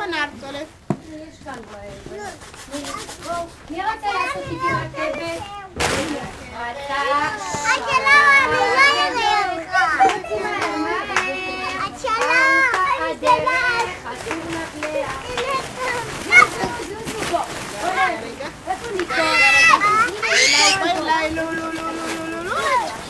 נרצולת. יש כאן בעיה. מי רצה לעשות איתי רכבת? רצה. אסור לך איפה ניקו? אולי, לו, לו, לו, לו, לו, לו, לו.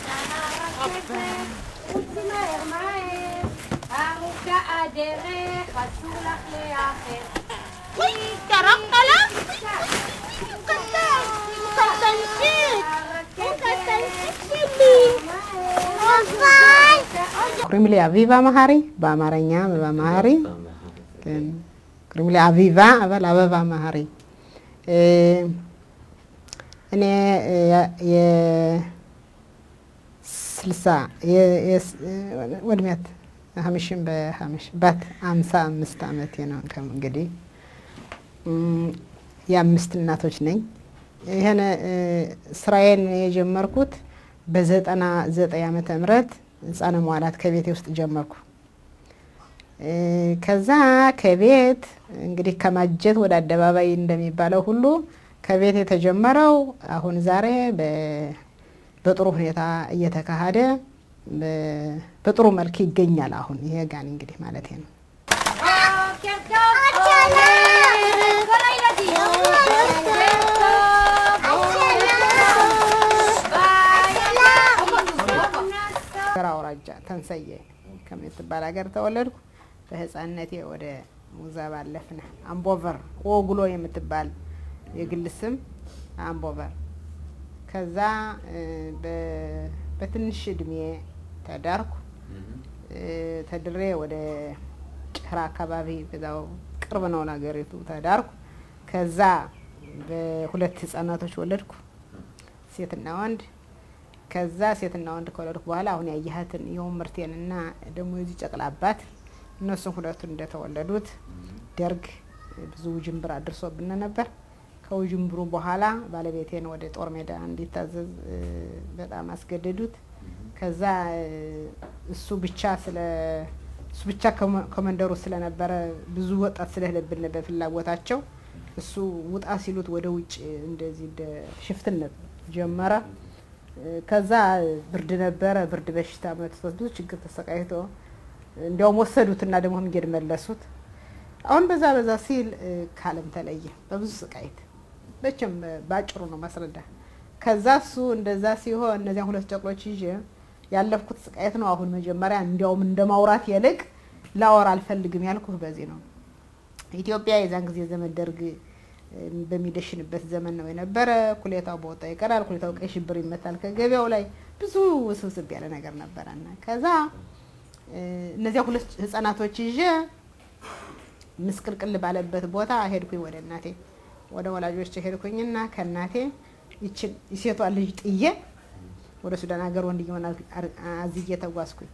רוצי מהר מהר, ארוכה הדרך, אסור לך לאחר. Uy, charok לה? הוא קטן, הוא קטנצ'יק. הוא קטנצ'יק שלי. קוראים לי אביבה מהרי, በአማርኛ አበባ መሀሪ כן. קוראים לי አቪቫ אבל አበባ መሀሪ እ፣ እኔ የስልሳ ወድሜት ሀምሽን በሀምሽ ባት አምሳ አምስት ዓመቴ ነው ከም እንግዲህ እም፣ የአምስት እናቶች ነኝ። ይህን እ፣ ስራዬን የጀመርኩት በዘጠና ዘጠኝ ዓመተ ምህረት ህፃነ መዋላት ከቤቴ ውስጥ ጀመርኩ። እ፣ ከዛ ከቤት እንግዲህ ከማጀት ወደ አደባባይ እንደሚባለው ሁሉ ከቤት የተጀመረው አሁን ዛሬ በ- በጥሩ ሁኔታ እየተካሄደ በ- በጥሩ መልክ ይገኛል። አሁን ይሄ ጋን እንግዲህ ማለት ነው። בוקר טוב, עומר, כל הילדים. בוקר טוב. ገር አውራጃ ተንሰየ ከምትባል ሀገር ተወለድኩ። በህፃንነቴ ወደ ሙዛ ባለፍነ አምቦቨር ወጉሎ የምትባል የግል ስም አምቦቨር። ከዛ እ፣ በ- በትንሽ እድሜ ተዳርኩ። እ፣ ተድሬ ወደ ጭራ አካባቢ በዛው ቅርብ ነው ነገሪቱ ተዳርኩ። ከዛ በሁለት ህጻናቶች ወለድኩ፣ ሴትና ወንድ። ከዛ ሴትና ወንድ ከወለድኩ በኋላ አሁን ያየሃትን የውምርቴን እና ደግሞ የዚህ ጨቅላ አባት እነሱም ሁለቱን እንደተወለዱት ደርግ ብዙ ውዥንብር አድርሶብን ነበር። ከውዥንብሩ በኋላ ባለቤቴን ወደ ጦር ሜዳ እንዲታዘዝ እ፣ በጣም አስገደዱት። ከዛ እ፣ እሱ ብቻ ስለ እሱ ብቻ ከመ- ከመንደሩ ስለነበረ ብዙ ወጣት ስለሄደብን በፍላጎታቸው እሱ ውጣ ሲሉት ወደ ውጭ እንደዚህ እንደ ሽፍትነት ጀመረ። እ፣ ከዛ ብርድ ነበረ። ብርድ በሽታ መጥቶት ብዙ ችግር ተሰቃይቶ እንዲያውም ወሰዱትና ደግሞ መንገድ መለሱት። አሁን በዛ በዛ ሲል እ፣ ከዓለም ተለየ በብዙ ስቃይት። መቼም እ፣ ባጭሩ ነው ማስረዳ። ከዛ እሱ እንደዛ ሲሆን እነዚያን ሁለት ጨቅሎች ይዤ ያለፍኩት ስቃየት ነው። አሁን መጀመሪያ እንዲያውም እንደ ማውራት ይልቅ ላወራ አልፈልግም ያልኩህ በዚህ ነው። ኢትዮጵያ የዛን ጊዜ ዘመን ደርግ እ፣ በሚደሽንበት ዘመን ነው የነበረ። ኩሌታው በወጣ ይቀራል፣ ኩሌታው ቀይ ሽብር ይመታል ከገበያው ላይ ብዙ ውስብስብ ያለ ነገር ነበረና ከዛ እ፣ እነዚያ ሁለት ህጻናቶች ይዤ ምስቅልቅል ባለበት ቦታ ሄድኩኝ ወደ እናቴ ወደ ወላጆች ሄድኩኝና ከእናቴ ይችን የሴቷን ልጅ ጥዬ ወደ ሱዳን ሀገር ወንድየውን አዝዬ ተጓዝኩኝ።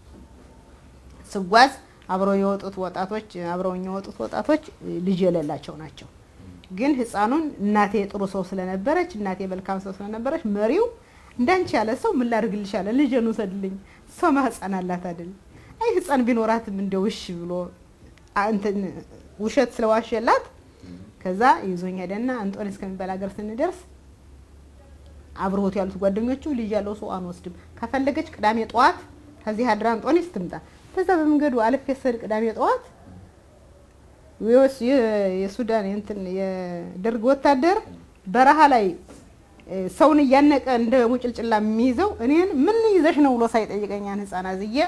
ስጓዝ አብረው የወጡት ወጣቶች አብረውኝ የወጡት ወጣቶች ልጅ የሌላቸው ናቸው። ግን ህፃኑን እናቴ ጥሩ ሰው ስለነበረች እናቴ መልካም ሰው ስለነበረች መሪው እንዳንቺ ያለ ሰው ምን ላድርግልሽ አለ። ልጄን ውሰድልኝ፣ ሰው ማህፀን አላት አይደል? አይ ህፃን ቢኖራትም እንደው እሺ ብሎ አ- እንትን ውሸት ስለዋሸላት ከዛ ይዞኝ ሄደና አንጦኒስ ከሚባል ሀገር ስንደርስ አብረውት ያሉት ጓደኞቹ ልጅ ያለው ሰው አንወስድም፣ ከፈለገች ቅዳሜ ጠዋት ከዚህ አድራ አንጦኒስ ትምጣ። ከዛ በመንገዱ አልፌ ስሄድ ቅዳሜ ጠዋት የወስ- የ- የሱዳን እንትን የደርግ ወታደር በረሃ ላይ እ፣ ሰውን እያነቀ እንደ ሙጭልጭላ የሚይዘው እኔን ምን ይዘሽ ነው ብሎ ሳይጠይቀኛን ህፃን አዝዬ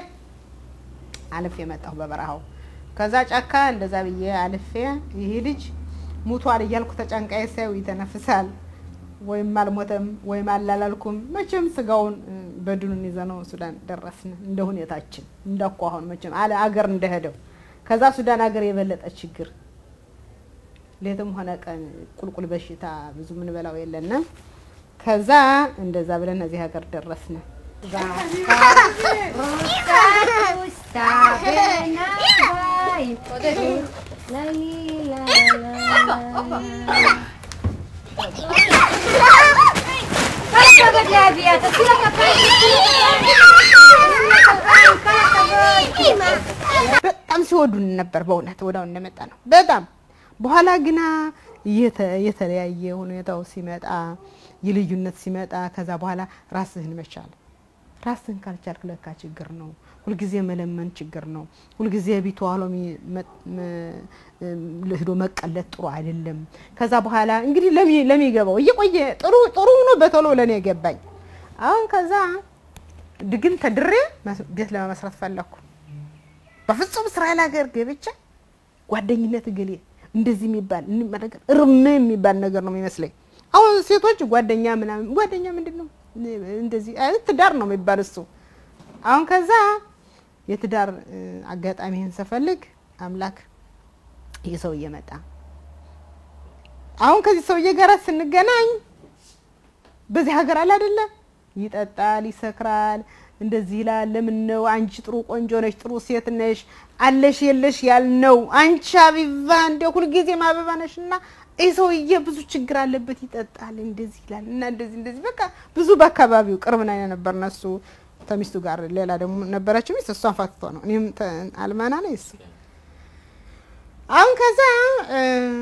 አልፌ መጣሁ በበረሃው። ከዛ ጫካ እንደዛ ብዬ አልፌ ይህ ልጅ ሙቷል እያልኩ ተጨንቃዬ ሳየው ይተነፍሳል። ወይም አልሞተም ወይም አላላልኩም። መቼም ስጋውን እ፣ በድኑን ይዘነው ሱዳን ደረስን። እንደ ሁኔታችን እንደኳ አሁን መቼም አለ አገር እንደሄደው ከዛ ሱዳን ሀገር የበለጠ ችግር ሌትም ሆነ ቀን ቁልቁል በሽታ ብዙ ምንበላው የለንም። ከዛ እንደዛ ብለን እዚህ ሀገር ደረስን። በጣም ሲወዱን ነበር። በእውነት ወዳው እንደመጣ ነው። በጣም በኋላ ግና እየተ- የተለያየ ሁኔታው ሲመጣ የልዩነት ሲመጣ ከዛ በኋላ ራስህን መቻል ራስህን ካልቻልክ ለካ ችግር ነው። ሁልጊዜ መለመን ችግር ነው። ሁልጊዜ ቢቱ አሎሚ ሂዶ መቀለት ጥሩ አይደለም። ከዛ በኋላ እንግዲህ ለሚ- ለሚገባው እየቆየ ጥሩ ጥሩ ሆኖ በቶሎ ለእኔ ገባኝ። አሁን ከዛ ድግን ተድሬ መስ- ቤት ለመመስረት ፈለግኩ። በፍጹም እስራኤል ሀገር ገብቼ ጓደኝነት እገሌ እንደዚህ የሚባል የሚባል ነገር እርም የሚባል ነገር ነው የሚመስለኝ። አሁን ሴቶች ጓደኛ ምናምን ጓደኛ ምንድን ነው እንደዚህ አይ ትዳር ነው የሚባል እሱ። አሁን ከዛ የትዳር እ፣ አጋጣሚህን ስፈልግ አምላክ ይህ ሰውዬ መጣ። አሁን ከዚህ ሰውዬ ጋር ስንገናኝ በዚህ ሀገር አለ አይደለ ይጠጣል፣ ይሰክራል፣ እንደዚህ ይላል። ለምን ነው አንቺ ጥሩ ቆንጆ ነሽ፣ ጥሩ ሴት ነሽ፣ አለሽ የለሽ ያልነው አንቺ አቢባ እንደ ሁልጊዜም አበባ ነሽ እና ይህ ሰውዬ ብዙ ችግር አለበት፣ ይጠጣል፣ እንደዚህ ይላል እና እንደዚህ እንደዚህ በቃ ብዙ በአካባቢው ቅርብ ና ነበር እነሱ ተሚስቱ ጋር ሌላ ደግሞ ነበረችው ሚስት እሷን ፋትቶ ነው እኔም ተ- አልማና ነኝ እሱ አሁን ከዛ እ፣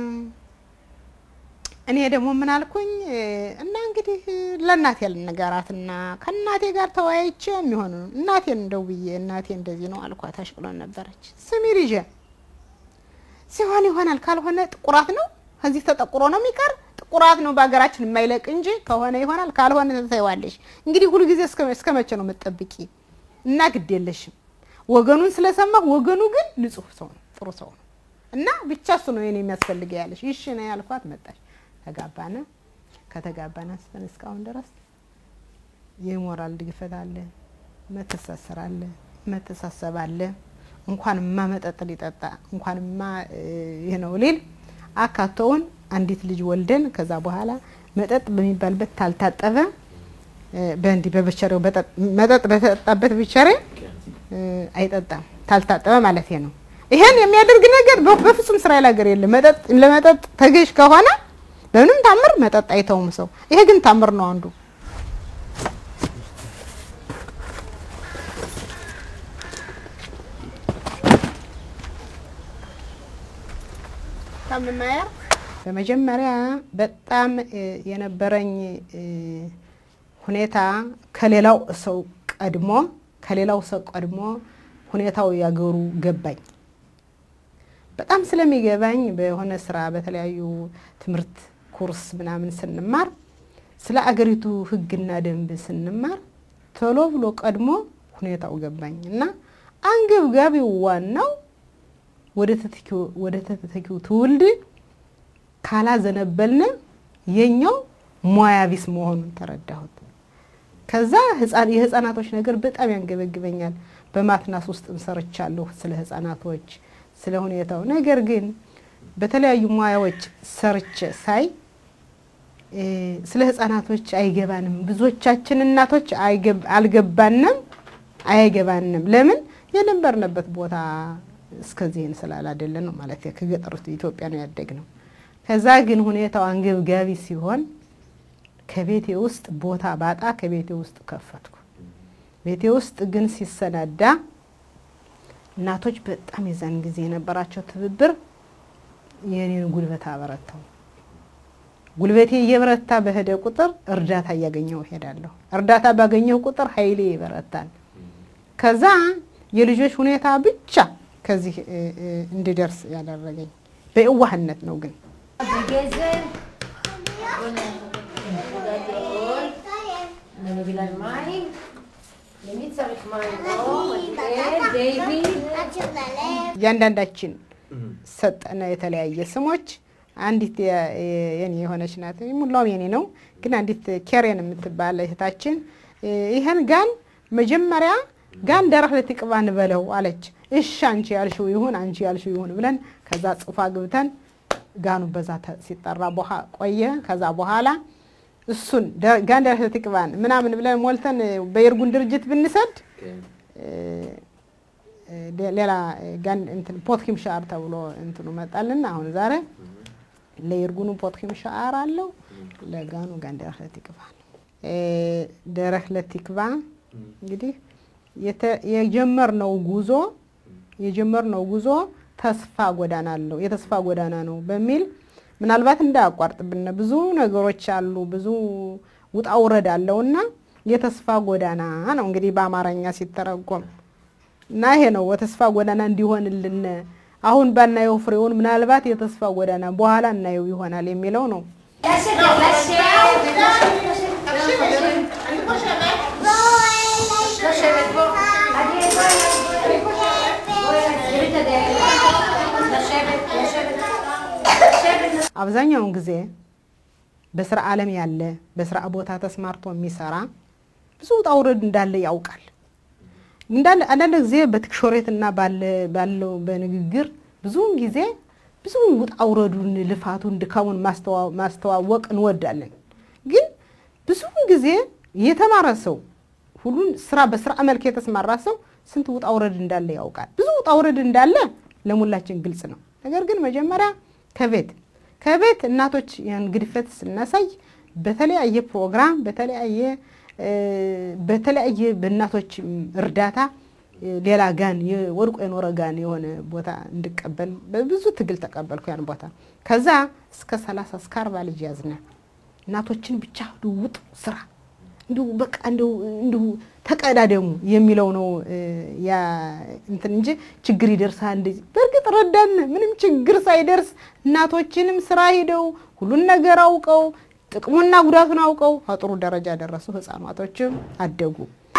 እኔ ደግሞ ምን አልኩኝ እ፣ እና እንግዲህ ለእናቴ ልንገራትና ከእናቴ ጋር ተወያይቼ የሚሆኑ እናቴን እንደው ብዬ እናቴ እንደዚህ ነው አልኳት። አሽቅሎን ነበረች። ስሚ ልጄ ሲሆን ይሆናል፣ ካልሆነ ጥቁራት ነው ከዚህ ተጠቁሮ ነው የሚቀር ጥቁራት ነው በሀገራችን የማይለቅ እንጂ ከሆነ ይሆናል፣ ካልሆነ ትተይዋለሽ። እንግዲህ ሁሉ ጊዜ እስከ እስከ መቼ ነው የምትጠብቂ? እና ግድ የለሽም ወገኑን ስለሰማሁ ወገኑ ግን ንጹሕ ሰው ነው፣ ጥሩ ሰው ነው እና ብቻ እሱ ነው የኔ የሚያስፈልገ ያለሽ። ይሽ ነው ያልኳት። መጣች፣ ተጋባነ። ከተጋባነ አንስተን እስካሁን ድረስ የሞራል ድግፈት አለ፣ መተሳሰር አለ፣ መተሳሰብ አለ። እንኳንማ መጠጥ ሊጠጣ እንኳንማ እ፣ ይህ ነው ሊል አካቶውን አንዲት ልጅ ወልደን ከዛ በኋላ መጠጥ በሚባልበት ታልታጠበ እ፣ በእንዲህ በብቸሬው በጠጥ- መጠጥ በተጠጣበት ብቸሬ እ፣ አይጠጣም ታልታጠበ ማለት ነው። ይሄን የሚያደርግ ነገር በ- በፍጹም እስራኤል ሀገር የለም። መጠጥ ለመጠጥ ተገዥ ከሆነ በምንም ታምር መጠጥ አይተውም ሰው። ይሄ ግን ታምር ነው አንዱ። ከምማየር በመጀመሪያ በጣም እ፣ የነበረኝ እ፣ ሁኔታ ከሌላው ሰው ቀድሞ ከሌላው ሰው ቀድሞ ሁኔታው ያገሩ ገባኝ። በጣም ስለሚገባኝ በሆነ ስራ በተለያዩ ትምህርት ኩርስ ምናምን ስንማር ስለ አገሪቱ ሕግና ደንብ ስንማር ቶሎ ብሎ ቀድሞ ሁኔታው ገባኝ እና አንገብጋቢው ዋናው ወደ ተተኪው ወደ ተተኪው ትውልድ ካላዘነበልን የኛው ሙያ ቢስ መሆኑን ተረዳሁት። ከዛ ህፃን የህፃናቶች ነገር በጣም ያንገበግበኛል። በማትናስ ውስጥም ሰርቻለሁ ስለ ህፃናቶች ስለ ሁኔታው። ነገር ግን በተለያዩ ሙያዎች ሰርቼ ሳይ እ፣ ስለ ህፃናቶች አይገባንም። ብዙዎቻችን እናቶች አይገብ- አልገባንም፣ አይገባንም። ለምን የነበርንበት ቦታ እስከዚህን ስላላደለ ነው ማለት ከገጠሪቱ ኢትዮጵያ ነው ያደግነው። ከዛ ግን ሁኔታው አንገብጋቢ ሲሆን ከቤቴ ውስጥ ቦታ ባጣ ከቤቴ ውስጥ ከፈትኩ። ቤቴ ውስጥ ግን ሲሰናዳ እናቶች በጣም የዛን ጊዜ የነበራቸው ትብብር የኔን ጉልበት አበረታው። ጉልበቴ እየበረታ በሄደ ቁጥር እርዳታ እያገኘው እሄዳለሁ። እርዳታ ባገኘው ቁጥር ኃይሌ ይበረታል። ከዛ የልጆች ሁኔታ ብቻ ከዚህ እ፣ እ፣ እንድደርስ ያደረገኝ በየዋህነት ነው ግን בגזר. גדול. אני מביא להם מים. למי צריך מים? אור, דיוויד. እያንዳንዳችን ሰጠነ የተለያየ ስሞች። አንዲት የ- የ- የኔ የሆነች ናት፣ ሙላውም የኔ ነው። ግን አንዲት ኬሬን የምትባል እህታችን እ፣ ይህን ጋን መጀመሪያ ጋን ደረህ ለትቅባ እንበለው አለች። እሺ አንቺ ያልሽው ይሁን አንቺ ያልሽው ይሁን ብለን ከዛ ጽፋ ግብተን ጋኑ በዛ ተ- ሲጠራ በኋ ቆየ። ከዛ በኋላ እሱን ደ- ጋን ደረህ ለትቅባን ምናምን ብለን ሞልተን በየርጉን ድርጅት ብንሰድ እ፣ ሌ- ሌላ ጋን እንትን ፖትኪም ሻር ተብሎ እንትኑ መጣልና አሁን ዛሬ ለይርጉኑ ፖትኪም ሻር አለው ለጋኑ ጋን ደረህ ለቲክቫ ነው። እ፣ ደረህ ለቲክቫ እንግዲህ የተ- የጀመርነው ጉዞ የጀመርነው ጉዞ ተስፋ ጎዳና አለው የተስፋ ጎዳና ነው በሚል ምናልባት እንዳያቋርጥብን ብዙ ነገሮች አሉ፣ ብዙ ውጣ ውረድ አለውና የተስፋ ጎዳና ነው እንግዲህ በአማርኛ ሲተረጎም እና ይሄ ነው የተስፋ ጎዳና እንዲሆንልን አሁን ባናየው ፍሬውን ምናልባት የተስፋ ጎዳና በኋላ እናየው ይሆናል የሚለው ነው። לשבת פה. אני לשבת, לשבת. לשבת. አብዛኛውን ጊዜ በስራ ዓለም ያለ በስራ ቦታ ተስማርቶ የሚሰራ ብዙ ውጣ ውረድ እንዳለ ያውቃል። እንዳለ አንዳንድ ጊዜ በትክሾሬት እና ባለ- ባለው በንግግር ብዙውን ጊዜ ብዙ ውጣ ውረዱን፣ ልፋቱን፣ ድካሙን ማስተዋ- ማስተዋወቅ እንወዳለን። ግን ብዙውን ጊዜ የተማረ ሰው ሁሉን ስራ በስራ መልክ የተስማራ ሰው ስንት ውጣ ውረድ እንዳለ ያውቃል። ብዙ ውጣ ውረድ እንዳለ ለሙላችን ግልጽ ነው። ነገር ግን መጀመሪያ ከቤት ከቤት እናቶች ያን ግድፈት ስናሳይ በተለያየ ፕሮግራም በተለያየ እ፣ በተለያየ በእናቶች እርዳታ እ፣ ሌላ ጋን ወድቆ የኖረ ጋን የሆነ ቦታ እንድቀበል በብዙ ትግል ተቀበልኩ ያን ቦታ። ከዛ እስከ ሰላሳ እስከ አርባ ልጅ ያዝነ እናቶችን ብቻ ውጡ ስራ እንዲሁ በቃ እንዲሁ እንዲሁ ተቀዳደሙ የሚለው ነው እ፣ ያ እንትን እንጂ ችግር ይደርሳል እንደዚህ። በእርግጥ ረዳን፣ ምንም ችግር ሳይደርስ እናቶችንም ስራ ሂደው ሁሉን ነገር አውቀው ጥቅሙና ጉዳቱን አውቀው ከጥሩ ደረጃ ደረሱ። ህፃናቶችም አደጉ።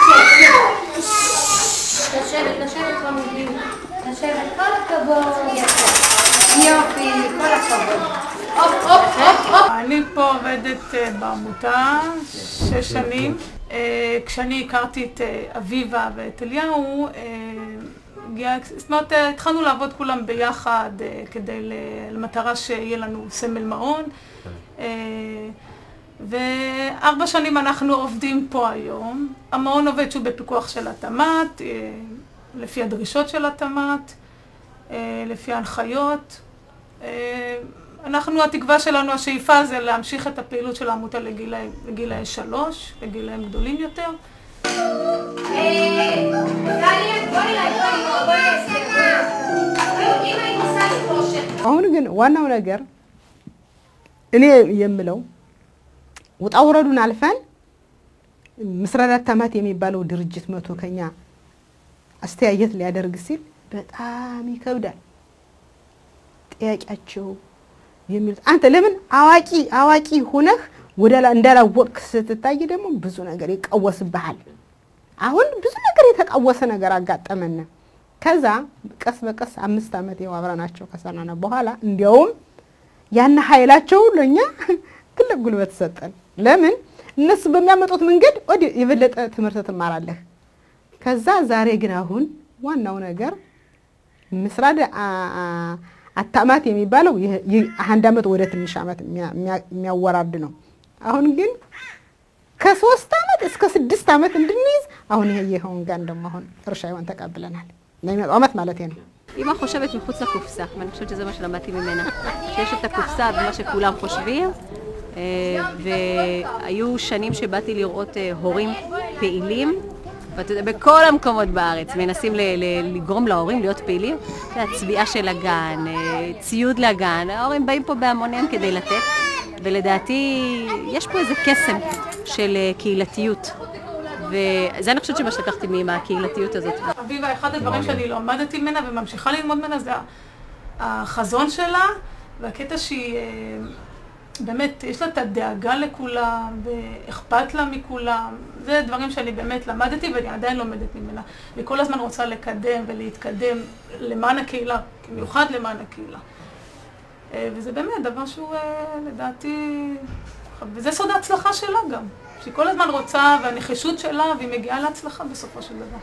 לשבת, לשבת במוביל. לשבת, כל הכבוד. יופי, כל הכבוד. הופ, הופ, הופ, הופ. אני פה עובדת אה, בעמותה שש שנים. אה, כשאני הכרתי את אה, אביבה ואת אליהו, אה, הגיע, זאת אומרת, אה, התחלנו לעבוד כולם ביחד אה, כדי, ל- למטרה שיהיה לנו סמל מעון. אה, וארבע שנים אנחנו עובדים פה היום. המעון עובד שהוא בפיקוח של התמ"ת, אה, לפי הדרישות של התמ"ת, אה, לפי ההנחיות. אה, אנחנו, התקווה שלנו, השאיפה זה להמשיך את הפעילות של העמותה לגילאי, לגילאי שלוש, לגילאים גדולים יותר. אה, טלי, בואי אליי, בואי, בואי, אסתר, בואי. אם היית עושה לי רושם. አሁን ግን ዋናው ነገር እኔ የምለው ውጣ ውረዱን አልፈን ምስረዳት ተማት የሚባለው ድርጅት መቶ ከኛ አስተያየት ሊያደርግ ሲል በጣም ይከብዳል። ጥያቄያቸው የሚሉት አንተ ለምን አዋቂ አዋቂ ሁነህ ወደ ላ- እንዳላወቅክ ስትታይ ደግሞ ብዙ ነገር ይቃወስብሃል። አሁን ብዙ ነገር የተቃወሰ ነገር አጋጠመን። ከዛ ቀስ በቀስ አምስት ዓመት የው አብረናቸው ከሰራን በኋላ እንዲያውም ያን ኃይላቸው ለእኛ ትልቅ ጉልበት ሰጠን። ለምን እነሱ በሚያመጡት መንገድ ወደ የበለጠ ትምህርት ትማራለህ። ከዛ ዛሬ ግን አሁን ዋናው ነገር ምስራድ አ- አ- አታማት የሚባለው ይህ- ይህ አንድ ዓመት ወደ ትንሽ ዓመት የሚያ- የሚያ- የሚያወራርድ ነው። አሁን ግን ከሶስት ዓመት እስከ ስድስት ዓመት እንድንይዝ አሁን ይሄ ይኸውን ጋር ደግሞ አሁን እርሻ ይሆን ተቀብለናል። ለሚመጣው ዓመት ማለት ነው። אמא חושבת מחוץ לקופסה, ואני חושבת שזה מה שלמדתי ממנה. שיש את הקופסה ומה שכולם חושבים, אה, והיו שנים שבאתי לראות אה, הורים פעילים, ואתה יודע, בכל המקומות בארץ מנסים ל- ל- לגרום להורים להיות פעילים. אתה יודע, צביעה של הגן, אה, ציוד לגן, ההורים באים פה בהמוניהם כדי לתת, ולדעתי יש פה איזה קסם של אה, קהילתיות. וזה אני חושבת שמה שלקחתי מהקהילתיות הזאת. אביבה, אחד הדברים שאני למדתי ממנה וממשיכה ללמוד ממנה זה החזון שלה, והקטע שהיא אה, באמת, יש לה את הדאגה לכולם, ואכפת לה מכולם. זה דברים שאני באמת למדתי ואני עדיין לומדת ממנה. והיא כל הזמן רוצה לקדם ולהתקדם למען הקהילה, במיוחד למען הקהילה. אה, וזה באמת דבר שהוא אה, לדעתי, וזה סוד ההצלחה שלה גם. שהיא כל הזמן רוצה, והנחישות שלה, והיא מגיעה להצלחה בסופו של דבר.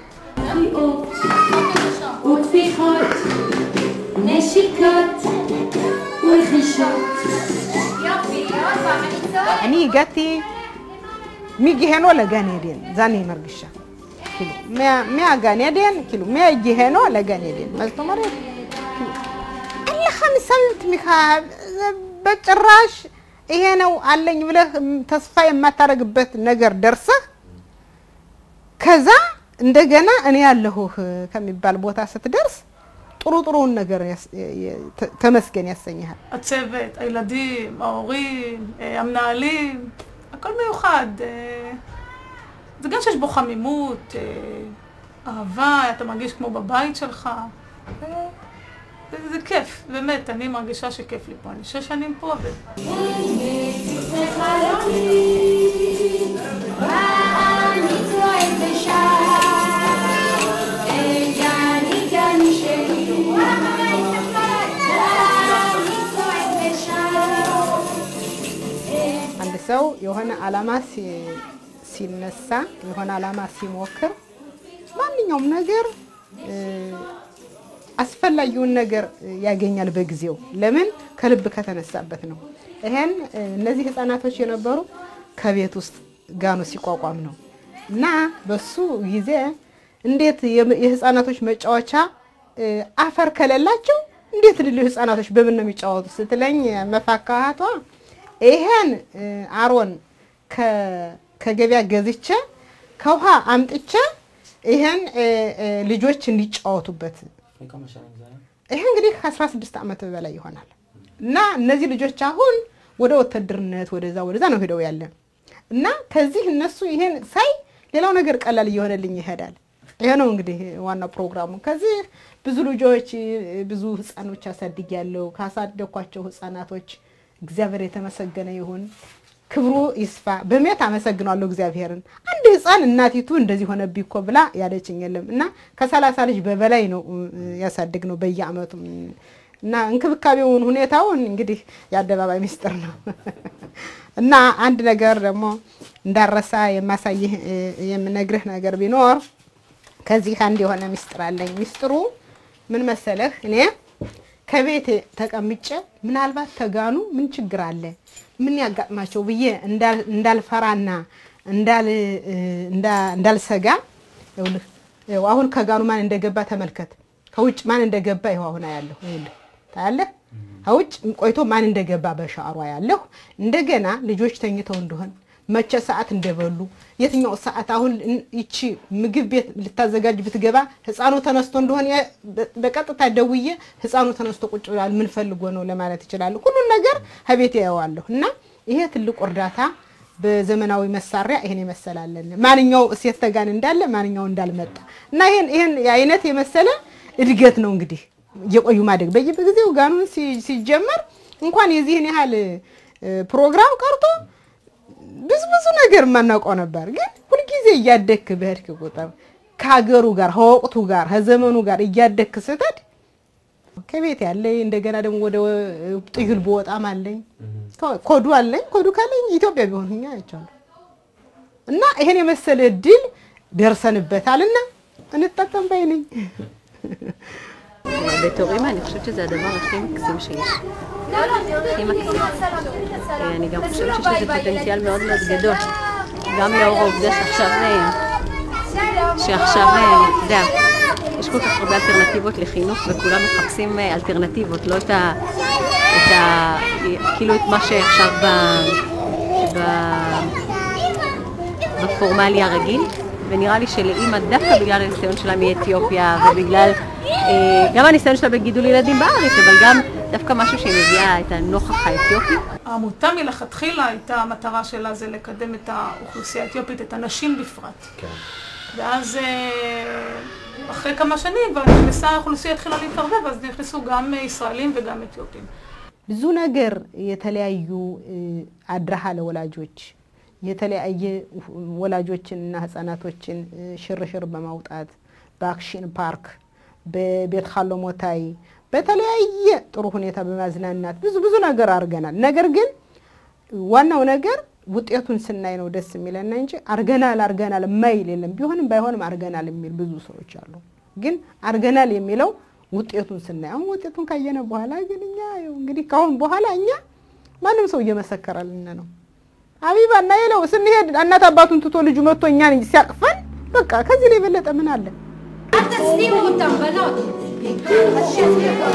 וטפיחות, נשיקות ורכישות. יופי, עוד פעם, אני צועקת. אני הגעתי מגיהנו לגן עדן, זה אני מרגישה. כאילו, מה- מהגן עדן, כאילו, מהגיהנו לגן עדן. מה זאת אומרת? כאילו, אין לך מסביב תמיכה, זה በጭራሽ ይሄ ነው አለኝ ብለህ ተስፋ የማታደርግበት ነገር ደርሰህ ከዛ እንደገና እኔ ያለሁህ ከሚባል ቦታ ስትደርስ ጥሩ ጥሩውን ነገር ያስ- የ- ተ- ተመስገን ያሰኝሃል። הצוות, הילדים, ההורים, אה, המנהלים, הכל מיוחד. אה, זה גם שיש בו חמימות, אה, אהבה, אתה מרגיש כמו בבית שלך. אה, זה, זה כיף, באמת, אני מרגישה שכיף לי פה. אני שש שנים פה, ו... ואני צועק ושר, גני גני שלי, ואני צועק ושר. አንድ ሰው የሆነ አላማ ሲ- ሲነሳ የሆነ አላማ ሲሞክር ማንኛውም ነገር እ፣ አስፈላጊውን ነገር ያገኛል በጊዜው። ለምን? ከልብ ከተነሳበት ነው። ይሄን እ፣ እነዚህ ህፃናቶች የነበሩ ከቤት ውስጥ ጋኑ ሲቋቋም ነው እና በሱ ጊዜ እንዴት የም- የህፃናቶች መጫወቻ እ፣ አፈር ከሌላቸው እንዴት ልል ህፃናቶች በምን ነው የሚጫወቱ ስትለኝ መፋካቷ ይሄን እ፣ አሮን ከ- ከገበያ ገዝቼ ከውሃ አምጥቼ ይሄን እ፣ እ፣ ልጆች እንዲጫወቱበት מכמה שנים זה היה? ይሄ እንግዲህ ከ16 ዓመት በላይ ይሆናል እና እነዚህ ልጆች አሁን ወደ ወታደርነት ወደዛ ወደዛ ነው ሄደው ያለ እና ከዚህ እነሱ ይሄን ሳይ ሌላው ነገር ቀላል እየሆነልኝ ይሄዳል። ይሄ ነው እንግዲህ ዋናው ፕሮግራሙ። ከዚህ ብዙ ልጆች ብዙ ህፃኖች አሳድግ ያለው ካሳደኳቸው ህፃናቶች እግዚአብሔር የተመሰገነ ይሁን፣ ክብሩ ይስፋ። በሜት አመሰግናለሁ እግዚአብሔርን። አንድ ህፃን እናቲቱ እንደዚህ ሆነብኝ እኮ ብላ ያለችኝ የለም እና ከሰላሳ ልጅ በበላይ ነው እ፣ ያሳድግ ነው በየአመቱ እና እንክብካቤውን ሁኔታውን እንግዲህ የአደባባይ ሚስጥር ነው እና አንድ ነገር ደግሞ እንዳረሳ የማሳይህ እ፣ የምነግርህ ነገር ቢኖር ከዚህ አንድ የሆነ ሚስጥር አለኝ። ሚስጥሩ ምን መሰለህ? እኔ ከቤት ተቀምጬ ምናልባት ተጋኑ ምን ችግር አለ ምን ያጋጥማቸው ብዬ እንዳል- እንዳልፈራና እንዳል እ፣ እንዳ- እንዳልሰጋ ይኸውልህ፣ ይኸው አሁን ከጋኑ ማን እንደገባ ተመልከት። ከውጭ ማን እንደገባ ይኸው አሁን አያለሁ። ይኸውልህ ታያለህ። ከውጭ ቆይቶ ማን እንደገባ በሻሯ ያለሁ። እንደገና ልጆች ተኝተው እንደሆን መቼ ሰዓት እንደበሉ የትኛው ሰዓት አሁን እን- ይቺ ምግብ ቤት ልታዘጋጅ ብትገባ ህፃኑ ተነስቶ እንደሆነ የ- በ- በቀጥታ ደውዬ ህፃኑ ተነስቶ ቁጭ ብሏል ምን ፈልጎ ነው ለማለት ይችላሉ። ሁሉን ነገር ከቤት ያየዋለሁ እና ይሄ ትልቁ እርዳታ በዘመናዊ መሳሪያ ይሄን የመሰላለን ማንኛው እሴት ተጋን እንዳለ ማንኛው እንዳልመጣ እና ይሄን ይሄን አይነት የመሰለ እድገት ነው እንግዲህ እየቆዩ ማደግ በየጊዜው ጋኑን ሲ- ሲጀመር እንኳን የዚህን ያህል እ፣ ፕሮግራም ቀርቶ ብዙ ብዙ ነገር የማናውቀው ነበር። ግን ሁልጊዜ እያደግክ በሄድክ ቁጥር ከሀገሩ ጋር ከወቅቱ ጋር ከዘመኑ ጋር እያደግክ ስትሄድ ከቤት ያለኝ እንደገና ደግሞ ወደ ጥዩል በወጣም አለኝ ኮዱ አለኝ። ኮዱ ካለኝ ኢትዮጵያ ቢሆን ሁኛ አይቻለሁ እና ይሄን የመሰለ እድል ደርሰንበታልና እንጠቀም ባይ ነኝ። בתור אימא אני חושבת שזה הדבר הכי מקסים שיש. הכי מקסים. אה, אני גם חושבת שיש לזה פוטנציאל מאוד מאוד גדול. גם לאור העובדה שעכשיו, אה, שעכשיו, אה, אתה יודע, יש כל כך הרבה אלטרנטיבות לחינוך וכולם מחפשים אה, אלטרנטיבות, לא את ה... את ה... כאילו את מה שעכשיו ב... ב... בפורמלי הרגיל, ונראה לי שלאימא, דווקא בגלל הניסיון שלה מאתיופיה, ובגלל אה, גם הניסיון שלה בגידול ילדים בארץ, אבל גם דווקא משהו שהיא מביאה את הנוכח האתיופי. העמותה מלכתחילה הייתה, המטרה שלה זה לקדם את האוכלוסייה האתיופית, את הנשים בפרט. כן. ואז אה, אחרי כמה שנים כבר נכנסה האוכלוסייה, התחילה להתערבב, אז נכנסו גם אה, ישראלים וגם אתיופים. ብዙ ነገር የተለያዩ እ፣ አድረሃ ለወላጆች የተለያየ ወላጆችንና ህጻናቶችን እ፣ ሽርሽር በማውጣት በአክሽን ፓርክ በቤት ካሎ ሞታይ በተለያየ ጥሩ ሁኔታ በማዝናናት ብዙ ብዙ ነገር አድርገናል። ነገር ግን ዋናው ነገር ውጤቱን ስናይ ነው ደስ የሚለና እንጂ አርገናል አርገናል የማይል የለም። ቢሆንም ባይሆንም አርገናል የሚል ብዙ ሰዎች አሉ። ግን አርገናል የሚለው ውጤቱን ስናይ አሁን ውጤቱን ካየነ በኋላ ግን እኛ ያው እንግዲህ ካሁን በኋላ እኛ ማንም ሰው እየመሰከረልን ነው። አቢባ እና የለው ስንሄድ እናት አባቱን ትቶ ልጁ መጥቶ እኛን ሲያቅፈን በቃ ከዚህ ላይ የበለጠ ምን አለ? אל תסתירו אותם, בנות. אז שיצליחו.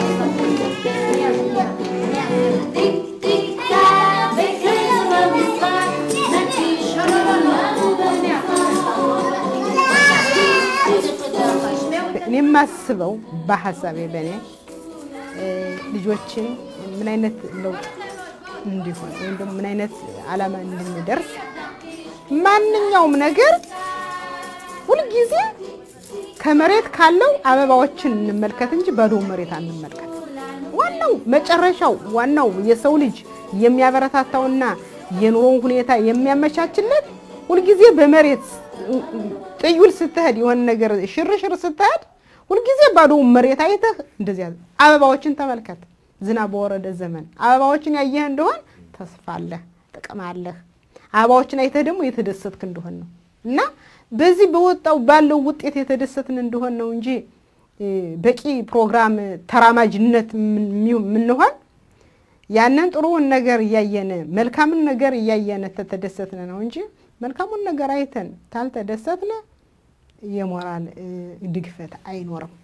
טיק טיק טק, בכסף במשחק, נקיש שלום לנו בנפש. תשמעו את እኔ የማስበው በሀሳቤ በእኔ እ፣ ልጆችን ምን አይነት ለውጥ እንዲሆን ወይም ደግሞ ምን አይነት ዓላማ እንድንደርስ ማንኛውም ነገር ሁልጊዜ ከመሬት ካለው አበባዎችን እንመልከት እንጂ ባዶ መሬት አንመልከት። ዋናው መጨረሻው ዋናው የሰው ልጅ የሚያበረታታውና የኑሮውን ሁኔታ የሚያመቻችለት ሁልጊዜ በመሬት ጥዩል ስትሄድ የሆነ ነገር ሽርሽር ስትሄድ ሁልጊዜ ባዶ መሬት አይተህ እንደዚያ አበባዎችን ተመልከት። ዝናብ በወረደ ዘመን አበባዎችን ያየህ እንደሆን ተስፋ አለህ፣ ጥቅም አለህ። አበባዎችን አይተህ ደግሞ የተደሰትክ እንደሆን ነው እና በዚህ በወጣው ባለው ውጤት የተደሰትን እንደሆን ነው እንጂ እ፣ በቂ ፕሮግራም ተራማጅነት የምንሆን ያንን ጥሩውን ነገር እያየን መልካምን ነገር እያየን ተተደሰትን ነው እንጂ መልካሙን ነገር አይተን ታልተደሰትን የሞራል እ፣ ድግፈት አይኖርም።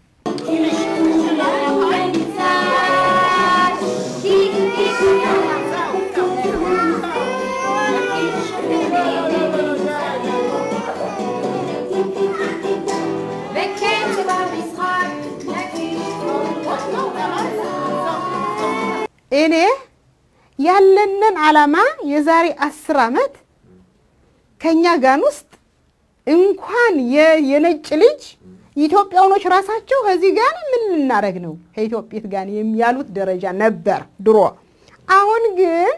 בקצב המשחק נגיש እኔ ያለንን ዓላማ የዛሬ አስር ዓመት ከእኛ ጋን ውስጥ እንኳን የ- የነጭ ልጅ ኢትዮጵያውኖች ራሳቸው ከዚህ ጋር ምን ልናደርግ ነው ከኢትዮጵት ጋር ያሉት ደረጃ ነበር ድሮ። አሁን ግን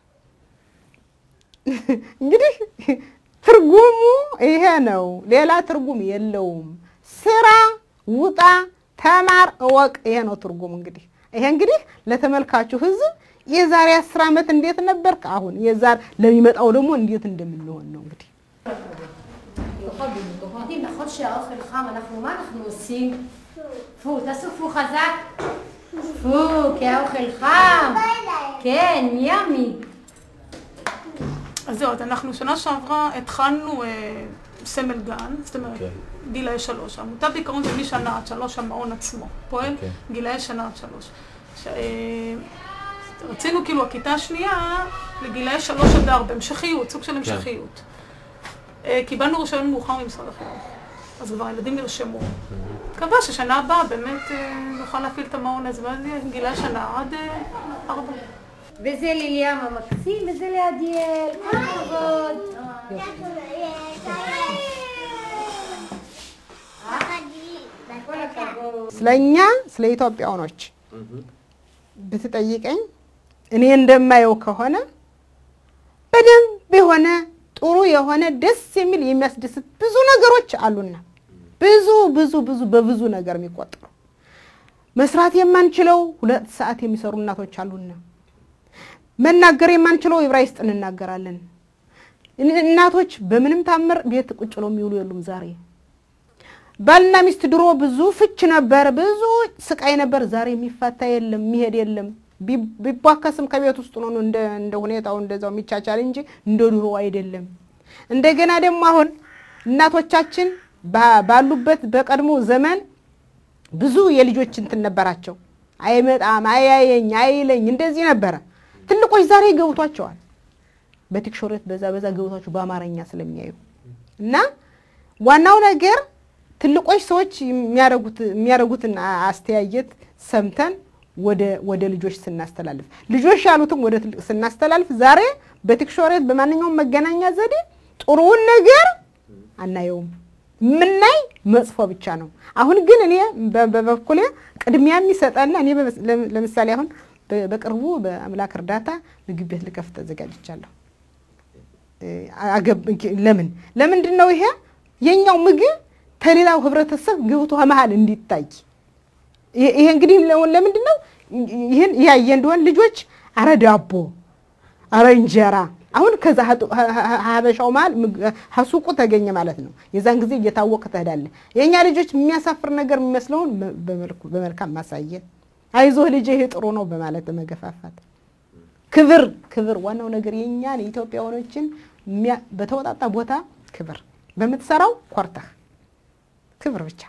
እንግዲህ ትርጉሙ ይሄ ነው፣ ሌላ ትርጉም የለውም። ስራ፣ ውጣ፣ ተማር፣ እወቅ። ይሄ ነው ትርጉሙ። እንግዲህ ይሄ እንግዲህ ለተመልካቹ ሕዝብ የዛሬ አስር ዓመት እንዴት ነበር፣ አሁን የዛሬ ለሚመጣው ደግሞ እንዴት እንደምንሆን ነው እንግዲህ יודעים, נכון שהאוכל חם, אנחנו, מה אנחנו עושים? פו, תעשו פו חזק. פו, כי האוכל חם. כן, ימי. אז זהו, אז אנחנו שנה שעברה התחלנו אה, סמל גן, זאת אומרת, כן. גילאי שלוש. העמותה בעיקרון זה משנה עד שלוש, המעון עצמו פועל, כן. גילאי שנה עד שלוש. ש... אה, רצינו כאילו הכיתה השנייה לגילאי שלוש עד ארבע, המשכיות, סוג של המשכיות. אה, קיבלנו רישיון מאוחר ממשרד החינוך, אז כבר הילדים נרשמו. מקווה ששנה הבאה באמת אה, נוכל להפעיל את המעון הזה, ואז יהיה גילאי שנה עד אה, ארבע. וזה ליליאם המקסים, וזה לעדיאל. כל הכבוד. כל הכבוד. ስለኛ ስለ ኢትዮጵያውኖች ብትጠይቀኝ እኔ እንደማየው ከሆነ በደንብ የሆነ ጥሩ የሆነ ደስ የሚል የሚያስደስት ብዙ ነገሮች አሉና ብዙ ብዙ ብዙ በብዙ ነገር የሚቆጠሩ መስራት የማንችለው ሁለት ሰዓት የሚሰሩ እናቶች አሉና መናገር የማንችለው ዕብራይስጥ እንናገራለን። እናቶች በምንም ታምር ቤት ቁጭ ብለው የሚውሉ የሉም ዛሬ። ባልና ሚስት ድሮ ብዙ ፍች ነበር፣ ብዙ ስቃይ ነበር። ዛሬ የሚፋታ የለም፣ የሚሄድ የለም። ቢ- ቢቧከስም ከቤት ውስጥ ነው እንደ እንደ ሁኔታው እንደዛው የሚቻቻል እንጂ እንደ ድሮ አይደለም። እንደገና ደግሞ አሁን እናቶቻችን ባ- ባሉበት በቀድሞ ዘመን ብዙ የልጆች እንትን ነበራቸው። አይመጣም፣ አያየኝ፣ አይለኝ እንደዚህ ነበረ። ትልቆች ዛሬ ገብቷቸዋል። በቲክሾሬት በዛ በዛ ገብቷቸው በአማርኛ ስለሚያዩ እና ዋናው ነገር ትልቆች ሰዎች የሚያደርጉት የሚያደርጉትን አ- አስተያየት ሰምተን ወደ ወደ ልጆች ስናስተላልፍ ልጆች ያሉትም ወደ ትልቅ ስናስተላልፍ ዛሬ በቲክሾሬት በማንኛውም መገናኛ ዘዴ ጥሩውን ነገር አናየውም። የምናይ መጥፎ ብቻ ነው። አሁን ግን እኔ በ- በበኩሌ ቅድሚያ የሚሰጠና እኔ በመስ- ለም- ለምሳሌ አሁን በ- በቅርቡ በአምላክ እርዳታ ምግብ ቤት ልከፍት ተዘጋጅቻለሁ። እ፣ አገብ- ለምን ለምንድን ነው ይሄ የኛው ምግብ ከሌላው ህብረተሰብ ገብቶ መሀል እንዲታይ ይሄ ይሄ እንግዲህ ለ- ለምንድን ነው ይህን ያየ እንደሆን ልጆች አረ ዳቦ አረ እንጀራ አሁን ከዛ ሀጡ- ሀ- ሀ- ሀበሻው መሀል ምግ- ሀሱቁ ተገኘ ማለት ነው። የዛን ጊዜ እየታወቀ ትሄዳለህ። የእኛ ልጆች የሚያሳፍር ነገር የሚመስለውን በ- በመልኩ በመልካም ማሳየት፣ አይዞህ ልጅ ይሄ ጥሩ ነው በማለት በመገፋፋት ክብር ክብር ዋናው ነገር የእኛን የኢትዮጵያውያኖችን የሚያ- በተወጣጣ ቦታ ክብር በምትሰራው ኮርተህ ክብር ብቻ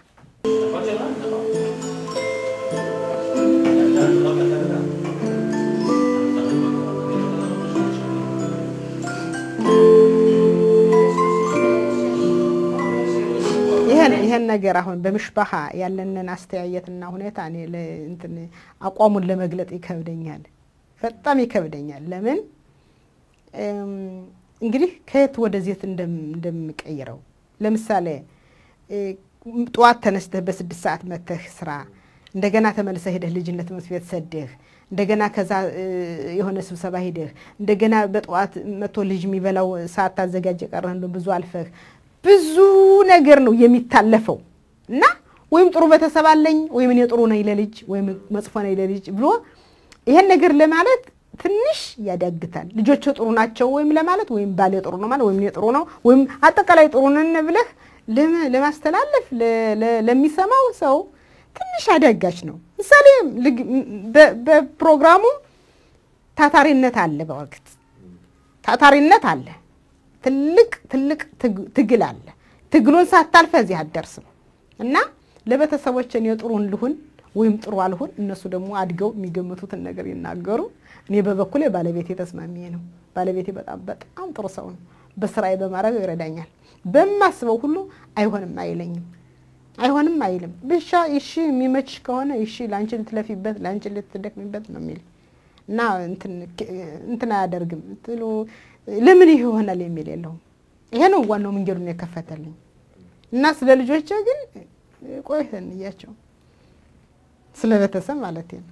ይሄን ይሄን ይሄን ነገር አሁን በምሽባሃ ያለንን አስተያየትና ሁኔታ እኔ ለ- እንትን አቋሙን ለመግለጥ ይከብደኛል፣ በጣም ይከብደኛል። ለምን እም፣ እንግዲህ ከየት ወደዜት እንደም- እንደምቀይረው ለምሳሌ እ፣ ጠዋት ተነስተህ በስድስት ሰዓት መተህ ስራ እንደገና ተመልሰህ ሄደህ ልጅነት ትምህርት ቤት ሰደህ እንደገና ከዛ እ፣ የሆነ ስብሰባ ሄደህ እንደገና በጠዋት መቶ ልጅ የሚበላው ሰዓት ታዘጋጅ የቀረህ እንደው ብዙ አልፈህ ብዙ ነገር ነው የሚታለፈው እና ወይም ጥሩ ቤተሰብ አለኝ ወይም እኔ ጥሩ ነኝ ለልጅ ወይም መጥፎ ነኝ ለልጅ ብሎ ይሄን ነገር ለማለት ትንሽ ያዳግታል። ልጆች ጥሩ ናቸው ወይም ለማለት ወይም ባሌ ጥሩ ነው ማለት ወይም እኔ ጥሩ ነው ወይም አጠቃላይ ጥሩ ነን ብለህ ለመ- ለማስተላለፍ ለ- ለ- ለሚሰማው ሰው ትንሽ አዳጋች ነው። ምሳሌ ልግ- በ- በፕሮግራሙ ታታሪነት አለ፣ በወቅት ታታሪነት አለ፣ ትልቅ ትልቅ ትግ- ትግል አለ። ትግሉን ሳታልፈ እዚህ አትደርስም እና ለቤተሰቦች እኔ ጥሩን ልሁን ወይም ጥሩ አልሁን፣ እነሱ ደግሞ አድገው የሚገምቱትን ነገር ይናገሩ። እኔ በበኩሌ ባለቤቴ ተስማሚዬ ነው። ባለቤቴ በጣም በጣም ጥሩ ሰው ነው። በስራዬ በማድረግ ይረዳኛል። በማስበው ሁሉ አይሆንም አይለኝም፣ አይሆንም አይልም። ብቻ እሺ የሚመችሽ ከሆነ እሺ፣ ለአንቺ ልትለፊበት፣ ለአንቺ ልትደክሚበት ነው የሚል እና እንትን እንትን አያደርግም ትሉ ለምን ይህ ይሆናል የሚል የለውም። ይሄ ነው ዋናው መንገዱን የከፈተልኝ እና ስለ ልጆቼ ግን ቆይተን እያቸው ስለ ቤተሰብ ማለት ነው።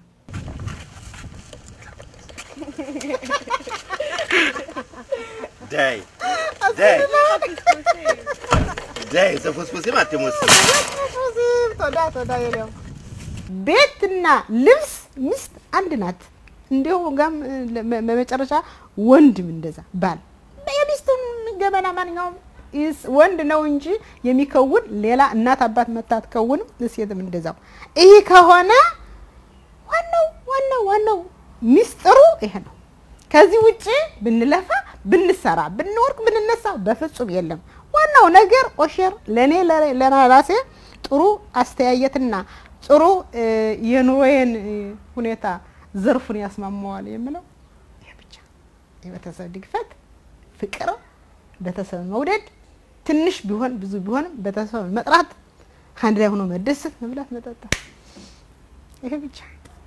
ዳይ ዳይ ዳይ ዘፎስፎሴ ማቴሞስ ቶዳ ቶዳ የለው ቤትና ልብስ ሚስት አንድ ናት። እንዲሁ ጋም በመጨረሻ ወንድም እንደዛ ባል የሚስቱን ገበና ማንኛውም ይስ- ወንድ ነው እንጂ የሚከውን ሌላ እናት አባት መታ አትከውንም። ሴትም እንደዛው። ይህ ከሆነ ዋናው ዋናው ዋናው ሚስጥሩ ይሄ ነው። ከዚህ ውጭ ብንለፋ ብንሰራ ብንወርቅ ብንነሳ በፍጹም የለም። ዋናው ነገር ኦሼር ለእኔ ለራሴ ጥሩ አስተያየትና ጥሩ እ፣ የኑሮዬን እ፣ ሁኔታ ዘርፉን ያስማማዋል የምለው ይሄ ብቻ። የቤተሰብ ድግፈት፣ ፍቅር፣ ቤተሰብ መውደድ፣ ትንሽ ቢሆን ብዙ ቢሆንም ቤተሰብ መጥራት፣ አንድ ላይ ሆኖ መደሰት፣ መብላት፣ መጠጣት ይሄ ብቻ።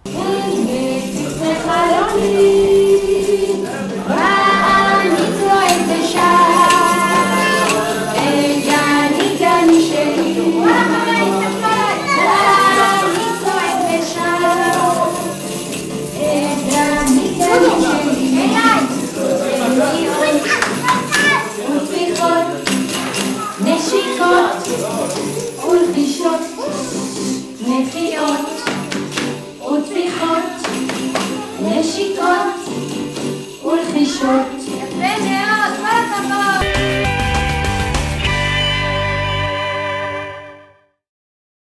נשיקות ולחישות, נחייות וטפיחות, נשיקות ולחישות. יפה מאוד, כל הכבוד.